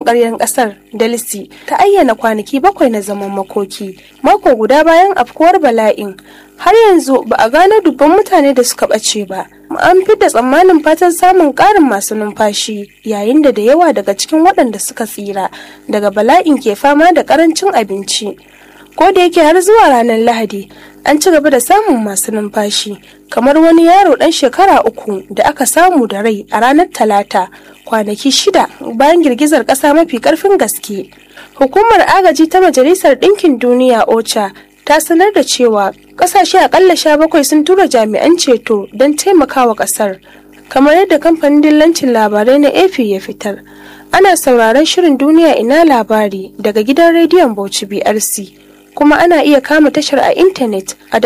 ƙaryar ƙasar Delsi ta ayyana kwanaki bakwai na zaman makoki mako guda bayan afkuwar bala'in har yanzu ba a gano dubban mutane da suka ɓace ba an da tsammanin fatan samun ƙarin masu numfashi yayin da da yawa daga cikin waɗanda suka tsira daga bala'in ke fama da ƙarancin abinci ko da yake har zuwa ranar lahadi an ci gaba da samun masu numfashi kamar wani yaro ɗan shekara uku da aka samu da rai a ranar talata kwanaki shida bayan girgizar ƙasa mafi ƙarfin gaske hukumar agaji ta majalisar ɗinkin duniya ocha ta sanar da cewa ƙasashe akalla sha bakwai sun tura jami'an ceto don taimakawa ƙasar kamar yadda kamfanin dillancin labarai na ap ya fitar ana sauraron shirin duniya ina labari daga gidan rediyon bauchi brc kuma ana iya kama tashar a intanet a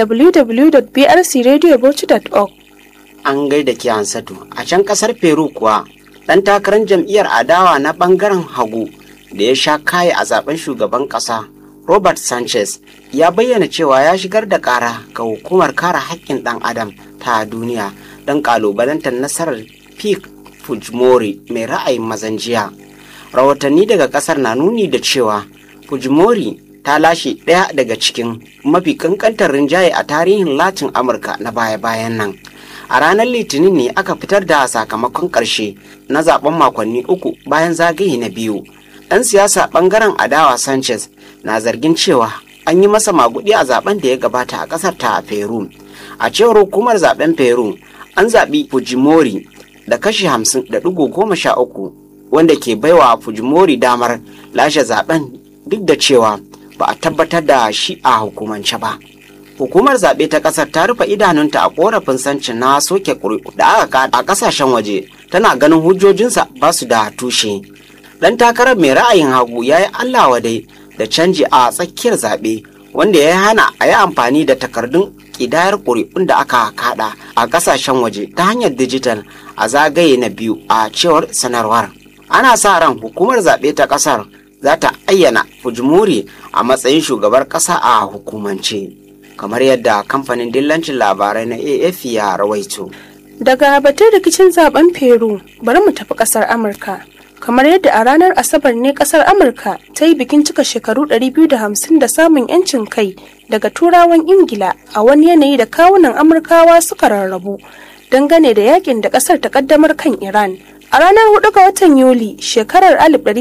www.brcradiobauchi.org. An gaida ki Hansatu a can kasar Peru kuwa ɗan takarar jam'iyyar adawa na ɓangaren hagu da ya sha kaye a zaben shugaban ƙasa Robert Sanchez ya bayyana cewa ya shigar da ƙara ga hukumar kare haƙƙin ɗan adam ta duniya don ƙalubalantar nasarar Pik Fujimori mai ra'ayin mazan jiya. Rahotanni daga ƙasar na nuni da cewa Fujimori ta lashe ɗaya daga cikin mafi kankantar rinjaye a tarihin latin amurka na baya-bayan nan a ranar litinin ne aka fitar da sakamakon ƙarshe na zaben makonni uku bayan zagaye na biyu ɗan siyasa ɓangaren adawa sanchez na zargin cewa an yi masa magudi a zaben da ya gabata a ƙasar ta peru a cewar hukumar zaben peru an zaɓi fujimori da kashi hamsin da ɗigo goma sha uku wanda ke baiwa fujimori damar lashe zaben duk da cewa ba a tabbatar da shi a hukumance ba. Hukumar zaɓe ta ƙasar ta rufe idanunta a ƙorafin sancin na soke ƙuri'u da aka kada a ƙasashen waje tana ganin hujjojinsa ba su da tushe. Ɗan takarar mai ra'ayin hagu ya yi Allah wadai da canji a tsakiyar zaɓe wanda ya hana a yi amfani da takardun ƙidayar ƙuri'un da aka kada a ƙasashen waje ta hanyar dijital a zagaye na biyu a cewar sanarwar. Ana sa ran hukumar zaɓe ta ƙasar za ta ayyana Fujimori a matsayin shugabar ƙasa a hukumance kamar yadda kamfanin dillancin labarai na AF ya rawaito. Daga batun rikicin zaben Peru bari mu tafi ƙasar Amurka. Kamar yadda a ranar Asabar ne ƙasar Amurka ta yi bikin cika shekaru 250 da samun 'yancin kai daga turawan Ingila a wani yanayi da kawunan Amurkawa suka rarrabu dangane da yakin da ƙasar ta ƙaddamar kan Iran. A ranar 4 ga watan Yuli shekarar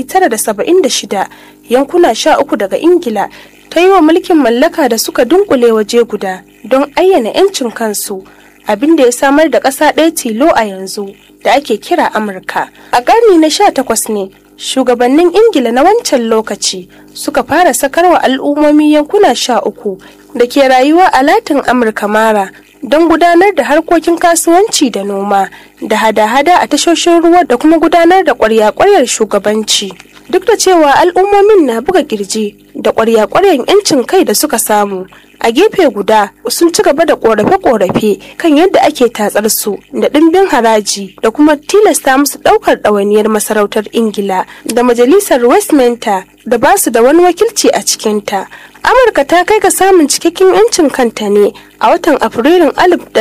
1976 yankuna sha uku daga Ingila ta yi wa mulkin mallaka da suka dunkule waje guda don ayyana 'yancin kansu abin da ya samar da ƙasa ɗaya tilo a yanzu da ake kira Amurka. A ƙarni na sha takwas ne shugabannin Ingila na wancan lokaci suka fara sakarwa al'ummomi yankuna sha uku da ke rayuwa a Latin Amurka mara don gudanar da harkokin kasuwanci da noma da hada-hada a tashoshin ruwa da kuma gudanar da kwarya-kwaryar shugabanci duk da cewa al'ummomin na buga kirji da kwarya-kwaryar 'yancin kai da suka samu a gefe guda sun ci gaba da korafe-korafe kan yadda ake tatsar su da ɗimbin haraji da kuma tilasta musu ɗaukar ɗawainiyar masarautar ingila da majalisar westminster da ba su da wani wakilci a cikinta amurka ta kai ga samun cikakken 'yancin kanta ne a watan afrilun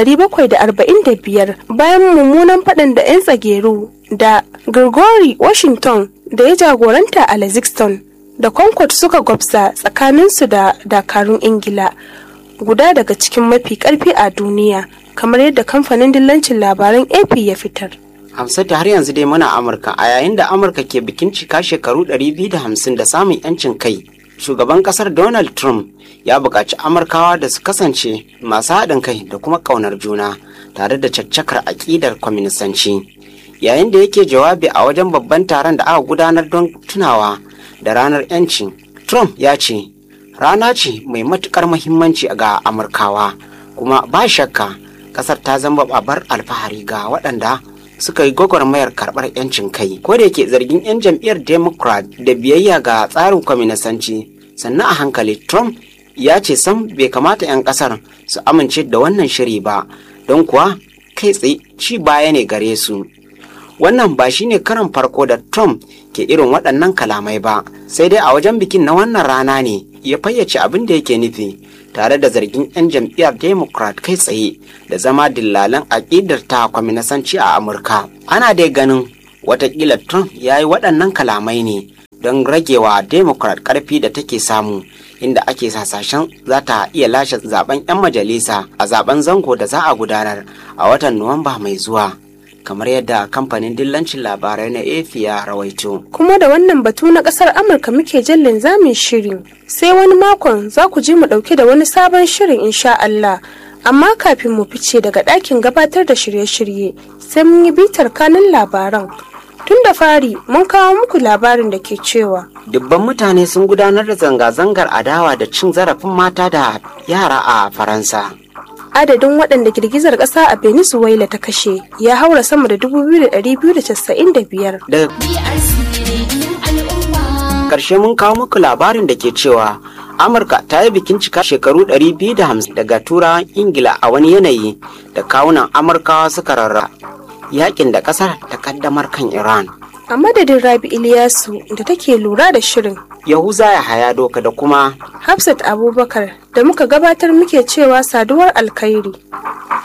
1745 bayan mummunan faɗin da 'yan tsageru da gregory washington da ya jagoranta a lexington da concord suka gwabza tsakaninsu da dakarun ingila guda daga cikin mafi karfi a duniya kamar yadda kamfanin dillancin labaran ap ya fitar Hamsatu har yanzu dai muna Amurka a yayin da Amurka ke bikin cika shekaru 250 da samun 'yancin kai. Shugaban kasar Donald Trump ya buƙaci Amurkawa da su kasance masu haɗin kai da kuma ƙaunar juna tare da caccakar aƙidar kwaminisanci. Yayin da yake jawabi a wajen babban taron da aka gudanar don tunawa da ranar 'yanci, Trump ya ce, rana ce mai matuƙar muhimmanci ga Amurkawa, kuma ba shakka ƙasar ta zama babar alfahari ga waɗanda suka yi gwagwarmayar karɓar 'yancin kai ko da yake zargin 'yan jam'iyyar democrat da biyayya ga tsarin kwaminisanci sannan a hankali trump ya ce sam bai kamata 'yan ƙasar su amince da wannan shiri ba don kuwa kai tsaye ci baya ne gare su wannan ba shine karan farko da trump ke irin waɗannan kalamai ba sai dai a wajen bikin na wannan rana ne ya fayyace abin da yake nufi tare da zargin 'yan jam'iyyar democrat kai tsaye da zama dillalan aƙidar ta kwaminasanci a amurka ana dai ganin watakila trump ya yi waɗannan kalamai ne don ragewa democrat karfi da take samu inda ake hasashen za ta iya lashe zaben 'yan majalisa a zaben zango da za a gudanar a watan nuwamba mai zuwa kamar yadda kamfanin dillancin labarai na efi ya rawaito kuma da wannan batu na kasar amurka muke jan linzamin shirin sai wani makon za ku ji mu dauke da wani sabon shirin insha Allah amma kafin mu fice daga ɗakin gabatar da shirye-shirye sai mun yi bitar kanin labaran tun da fari mun kawo muku labarin da ke cewa dubban mutane sun gudanar da zanga-zangar adawa da cin zarafin mata da yara a faransa adadin waɗanda girgizar ƙasa a venezuela ta kashe ya haura sama da 2,295 daga ƙarshe mun kawo muku labarin da ke cewa amurka ta yi bikin cika shekaru 250 daga turawan ingila a wani yanayi da kawunan amurkawa suka rarra yakin da ƙasar ta kaddamar kan iran a madadin rabi iliyasu da take lura da shirin yahuza ya haya doka da kuma hafsat abubakar da muka gabatar muke cewa saduwar alkhairi